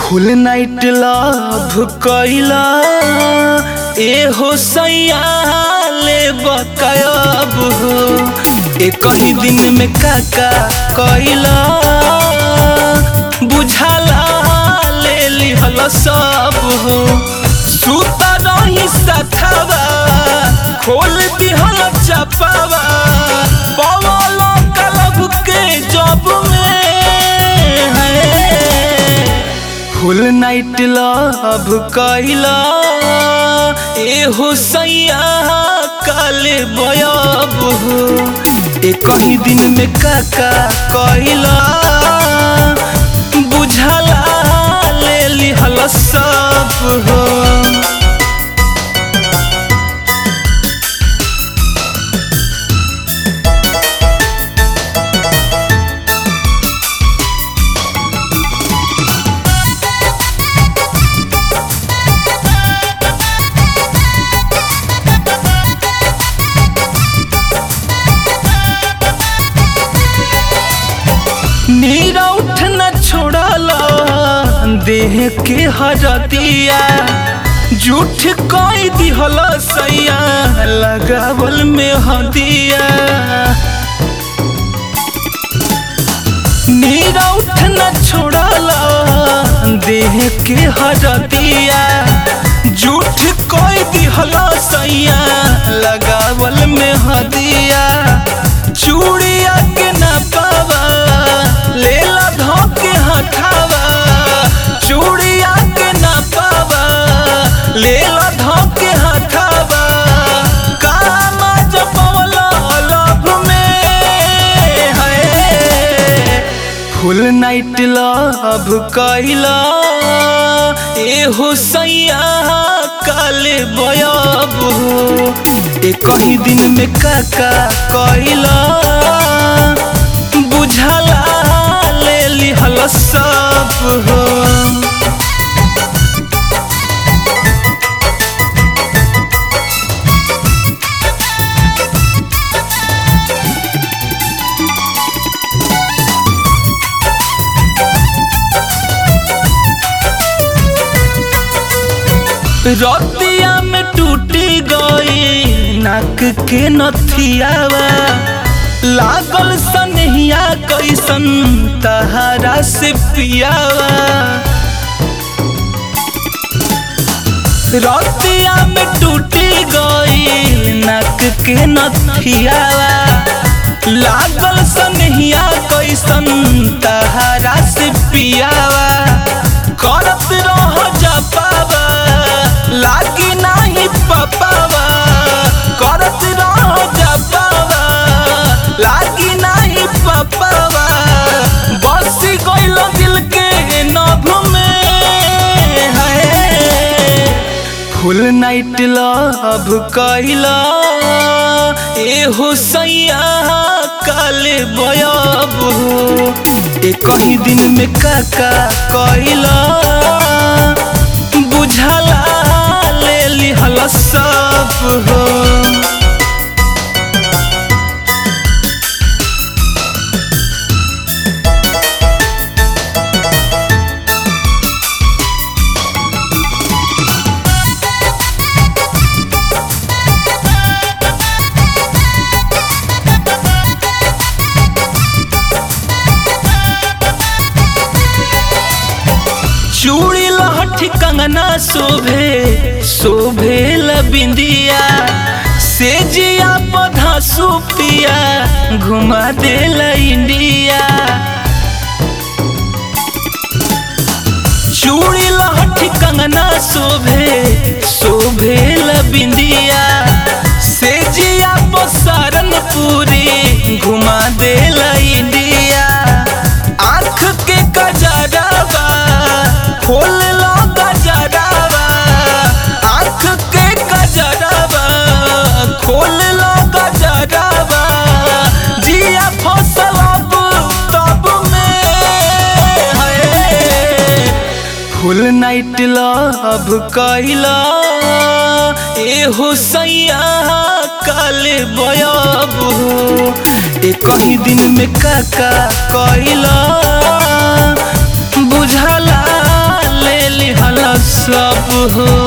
फुल night love कैला ए हो सैया ले बकायब हो ए कहीं दिन में काका कैला बुझाला ले लिहल सब हो सुता रही सथवा खोल दिहल चपावा पवल कलब के जब में है फुल नाइट लव कैला ए हो सैया काले बयब हो ए कहीं दिन में काका कैला बुझाला ले लिहल सब हो नीरा उठ न छोड़ला देह के हरतिया झूठ कई दिहल सैया लगावल में हदिया नीरा उठ न छोड़ला देह के हरतिया झूठ कई दिहल सैया लगावल में हदिया चूड़िया के न पावा लेला धोके हठावा चूड़िया के न पावा लेला धोके हठावा कामा जपवला लभ में है फुल नाइट लव कैला ए हो सैया काले बयब हो ए कहीं दिन में काका कैला बुझाला ले लिहल सब हो रतिया में टूटी गई नाक के नथियावा लागल सनहिया कैसन तहारा से पियावा रतिया में टूटी गई नाक के नथियावा लागल सनहिया कैसन तहारा से पियावा करत रह जपावा लागी नाही पपावा करत रह जपावा लागी नाही पपावा बस गइल दिल के नभ में है फुल नाइट लव कैला ए हो सैया काले बयब हो ए कहीं दिन में काका कैला बुझाला ले लिहल सब हो चूड़ी लहठी कंगना शोभे शोभे बिंदिया से जिया पधा सुपिया घुमा दे इंडिया चूड़ी लहठी कंगना शोभे शोभे बिंदिया से जिया पसारन पूरी घुमा दे इंडिया आँख के कजरावा खोल लो गजरावा आँख के कजरावा खोल लो गजरावा जिया फसल अब तब में है फुल नाइट लव कैला ए हो सैया काले बयब हो ए कहीं दिन में काका कैला बुझला हो